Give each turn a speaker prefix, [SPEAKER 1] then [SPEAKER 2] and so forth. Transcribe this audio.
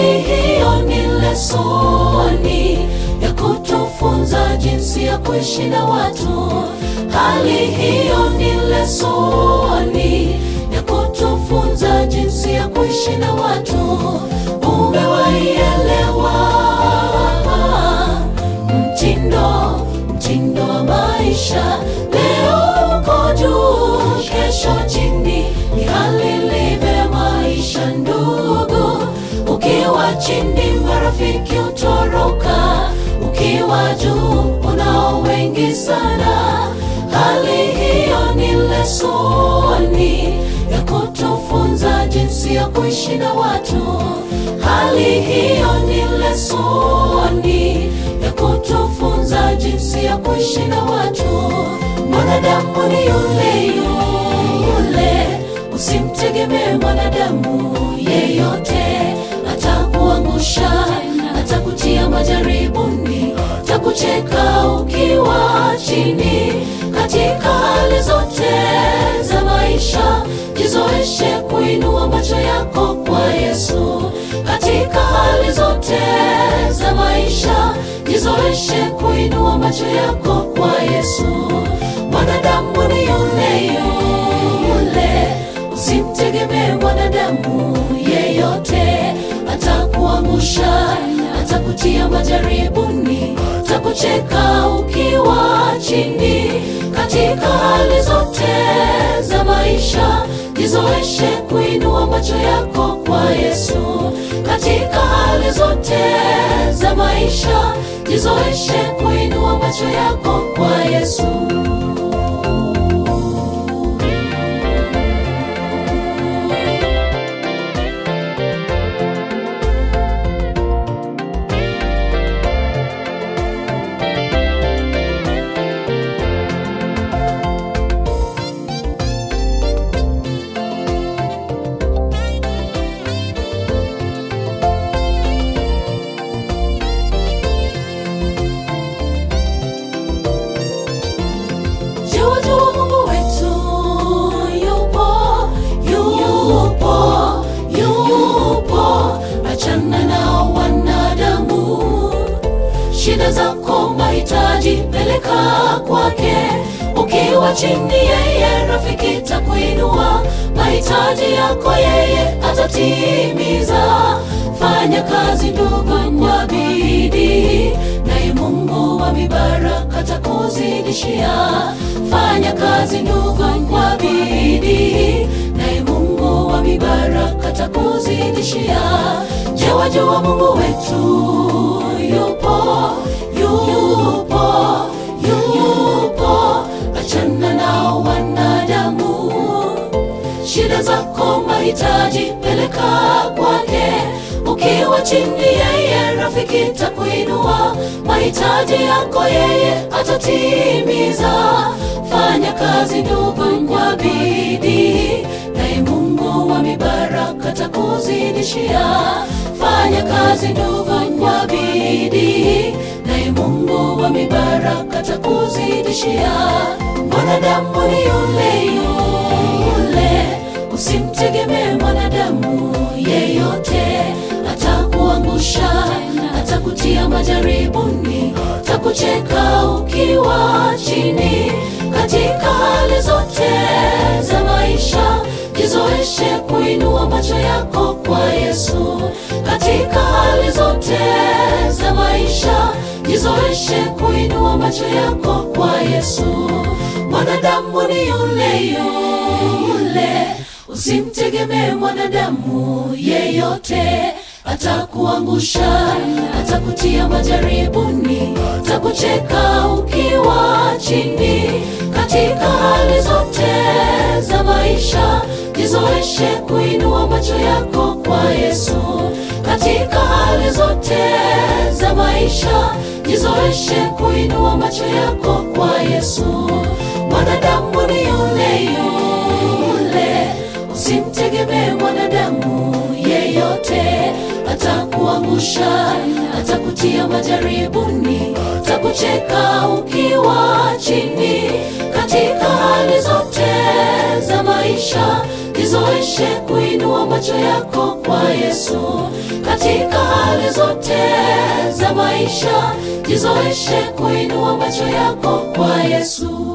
[SPEAKER 1] hali hiyo ni lesoni ya kutufunza jinsi ya kuishi na watu. Hali hiyo ni lesoni ya kutufunza jinsi ya kuishi na watu. Umewaielewa mtindo mtindo wa maisha. Leo uko juu, kesho chini, ni hali ilivyo ya maisha ndugu. Ukiwa chini, marafiki utoroka, ukiwa juu, unao wengi sana. Hali hiyo ni lesoni ya kutufunza jinsi ya kuishi na watu. Hali hiyo ni lesoni ya kutufunza jinsi ya kuishi na watu. Mwanadamu ni yule yule, usimtegemee mwanadamu yeyote, atakuangusha, atakutia majaribuni, atakucheka ukiwa chini. Katika hali zote za maisha, jizoeshe kuinua macho yako kwa Yesu. Katika hali zote za maisha, jizoeshe kuinua macho yako kwa Yesu. Mwanadamu ni yule yule, usimtegemee mwanadamu yeyote, atakuangusha, atakutia majaribuni, atakucheka ukiwa chini. Katika hali zote za maisha, jizoeshe kuinua macho yako kwa Yesu. Katika hali zote za maisha, jizoeshe kuinua macho yako kwa Yesu. Jua jua Mungu wetu yupo, yupo, yupo. Achana na wanadamu, shida zako, mahitaji peleka kwake. Ukiwa chini, yeye rafiki takuinua. Mahitaji yako yeye atatimiza. Fanya kazi ndugu kwa bidii, naye Mungu wa mibaraka takuzidishia. Fanya kazi ndugu kwa bidii, naye Mungu wa mibaraka takuzidishia. Je, wajua Mungu wetu yupo, yupo, yupo. Achana na wanadamu, shida zako, mahitaji peleka kwake. Ukiwa chini, yeye rafiki takuinua. Mahitaji yako yeye atatimiza. Fanya kazi ndugu kwa bidii, naye Mungu wa mibaraka takuzidishia. Fanya kazi ndugu kwa bidii, naye Mungu wa mibaraka takuzidishia. Mwanadamu ni yule yule, usimtegemee mwanadamu yeyote, atakuangusha, atakutia majaribuni, atakucheka ukiwa chini. Katika hali zote za maisha, jizoeshe kuinua macho yako kwa Yesu. Katika hali zote za maisha, jizoeshe kuinua macho yako kwa Yesu. Mwanadamu ni yule yule, usimtegemee mwanadamu yeyote, atakuangusha, atakutia majaribuni, atakucheka ukiwa chini. Katika hali zote za maisha, jizoeshe kuinua macho yako kwa Yesu. Katika hali zote za maisha, jizoeshe kuinua macho yako kwa Yesu. Mwanadamu ni yule yule, usimtegemee mwanadamu yeyote, atakuangusha, atakutia majaribuni, atakucheka ukiwa chini. Katika hali zote za maisha, jizoeshe kuinua macho yako kwa Yesu katika hali zote za maisha, jizoeshe kuinua macho yako kwa Yesu.